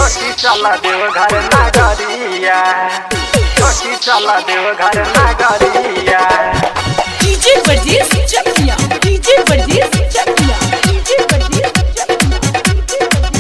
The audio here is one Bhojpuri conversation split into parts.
छोटी चला देव घर नागरिया छोटी चला देव घर नागरिया डीजे वर्जेस चकिया डीजे वर्जेस चकिया डीजे वर्जेस चकिया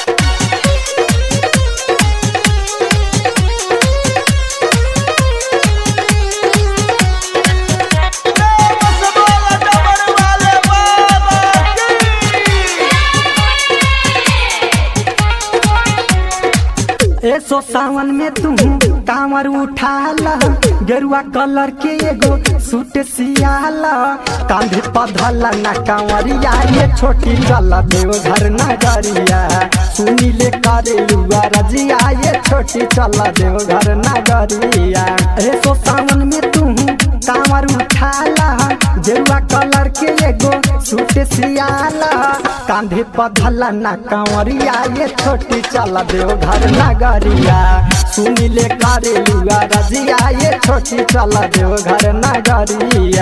ऐसो सावन में तू कांवर उठा ला गेरुआ कलर के एगो सूट सियाला कांधे पधला ना कांवरिया ये छोटी गला देव घर नगरिया सुनी ले करे लुआ रजिया ये छोटी चला देव घर नगरिया ऐसो सावन में तू कांवर उठा ला गेरुआ कलर के एगो सूट सियाला कांधे पधला ना कांवरिया ये छोटी चला देव घर नगरिया सुनी ले करे लुआ रजिया ये छोटी चला देव घर नगरिया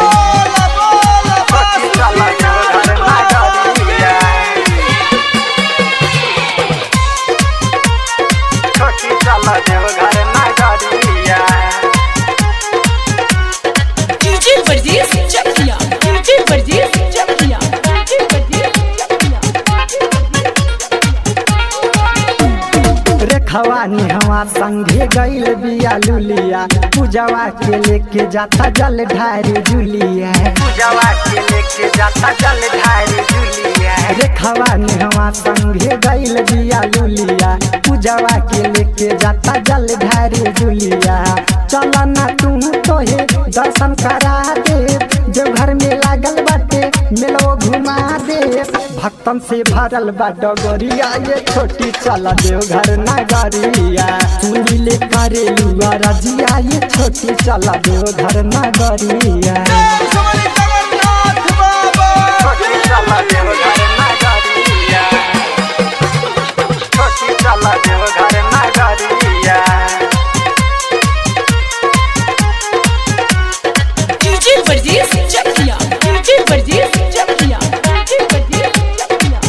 छोटी चला देव घर नागरिया छोटी चला देव घर नागरिया डीजे वर्जेस चकिया डीजे वर्जेस चकिया डीजे वर्जेस चकिया रेखवा निहवा संगे गईल बिया लुलिया पूजवा के लेके जाता जल ढारी जुलिया पूजवा के लेके जाता जल ढारी जुलिया रेखवा निहवा संगे गईल बिया लुलिया पूजवा के लेके जाता जल ढारी जुलिया चल ना तू तोहे दर्शन करा दे जो घर में लागल बाटे मेलो घुमा दे भक्तन से भरल बा डगरिया ये छोटी चल देव घर नगरिया सुनी ले करे लुआ रजिया ये छोटी चल देव घर नगरिया छोटी चला देव घर नागरिया छोटी चला देव घर नागरिया डीजे वर्जेस चकिया डीजे वर्जेस चकिया डीजे वर्जेस चकिया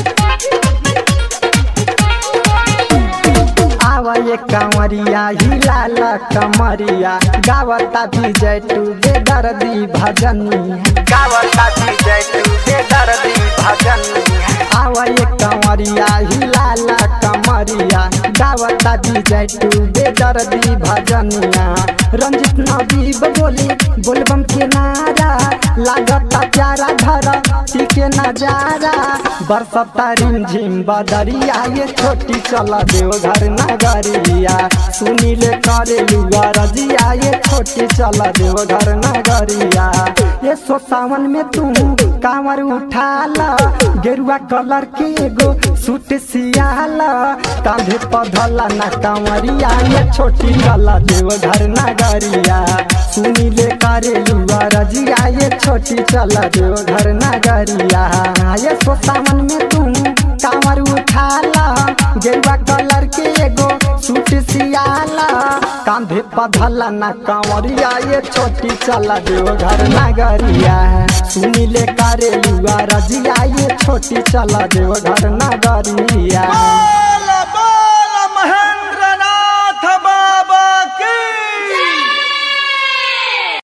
आवा ये कंवरिया हिलाल कमरिया गावता विजय टू बेदर्दी भजनिया गावता विजय तू बेदर्दी भजन आवा ये कंवरिया हिलाल कमरिया गावता विजय टू बेदर्दी भजनिया रंजित नबीब बोली बोलबम के नारा लागता प्यारा धर के नजारा बरसता रिमझिम बदरिया ये छोटी चला देव घर नगरिया सुनी ले करे लुआ रजिया ये छोटी चला देव घर नगरिया ये सो सावन में तू कांवर उठाला गेरुआ कलर के एगो सूट सियाला कांधे पधला ना कांवरिया ये छोटी चला देव घर नगरिया सुनी ले करे लुआ रजिया ये छोटी चला देव घर नगरिया ये सो सावन में तू कांवर उठाला गेरुआ कलर के एगो सूट सियाला कांधे पधला ना कांवरिया ये छोटी चला देव घर नगरिया सुनी ले करे लुआ रजिया ये छोटी चला देव घर नगरिया